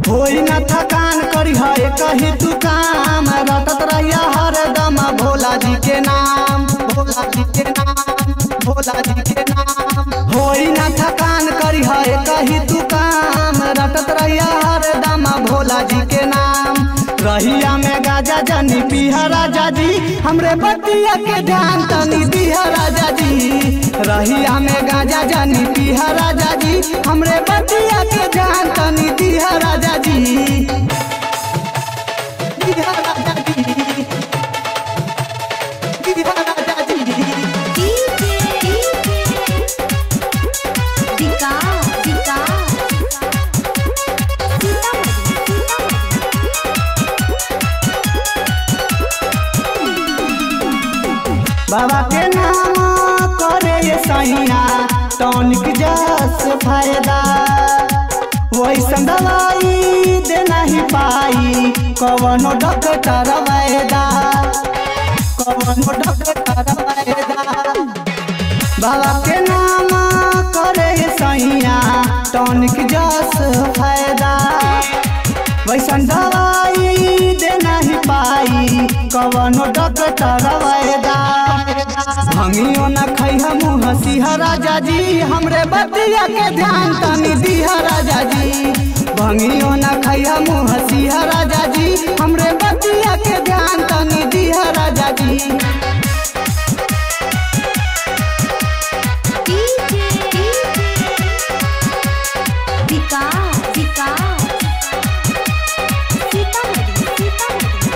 होई न थकान करी है कही तू काम रटत रहिया हरदम भोला जी के नाम भोला जी के नाम भोला जी के नाम होई न थकान करी है कही तू काम रटत रहिया हरदम भोला जी के नाम रहिया में गाजा जनी पीहा राजा जी हमरे बतिया के ध्यान तनी दिहा राजा जी रहिया में गाजा जनी पीहा राजा जी हमरे बतिया के ध्यान तनी दिहा राजा जी दिहा राजा जी दिहा राजा जी डीजे दिका दिका सीतामढ़ी सीतामढ़ी बाबा के नाम करे ये सैया टॉनिक जस फायदा वैसन दवाई दे नहीं पाई कवनो डॉक्टर वैदा कवनो डॉक्टर वैदा बाबा के नाम करे ये सैया टॉनिक जस फायदा वैसन दवाई दे नहीं पाई कवनो डॉक्टर वैदा भंगियो न खैह मुँह सिंह राजा जी हमरे बतिया के ध्यान तनी दिह राजा जी भंगियो न खैह मुँह सिंह राजा जी हमरे बतिया के ध्यान तनी दिह राजा जी डीजे दिका दिका सीतामढ़ी सीतामढ़ी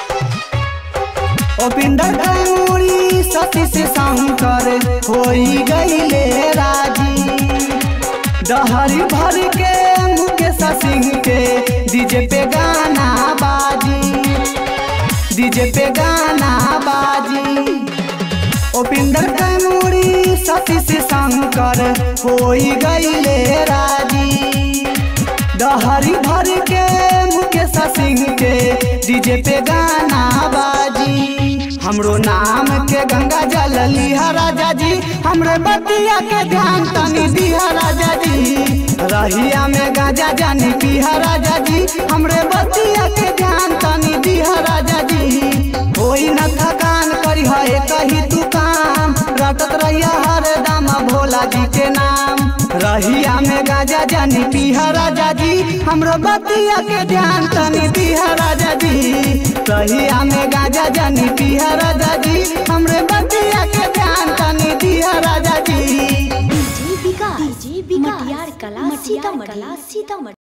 ओपिंदर गौरी सती से शंकर होई गईले राजी डहरी भर के मुकेश सिंह के डीजे पे गाना बाजी डीजे पे गाना बाजी ओपिंदर गौरी सती से शंकर होई गईले राजी डहरी भर के मुकेश सिंह के डीजे पे गाना बाजी हमरो नाम के गंगा जल लिहा राजा जी हमरे बतिया के ध्यान तनी दिहा राजा जी रहिया में गाजा जानी पीहा राजा जी हमरे बतिया के ध्यान तनी दिहा राजा जी होई न थकान करी है कही तू काम रटत रहिया हरदम भोला जी के नाम रहिया में गाजा जानी पीहा राजा जी हमरो बतिया के ध्यान तनी दिहा राजा जी रहिया में गाजा जानी पीहा राजा जी हमरे बतिया के ध्यान तनी दिहा राजा जी डीजे विकास डीजे विकास मटियार कला मटियार सीतामढ़ी कला सीतामढ़ी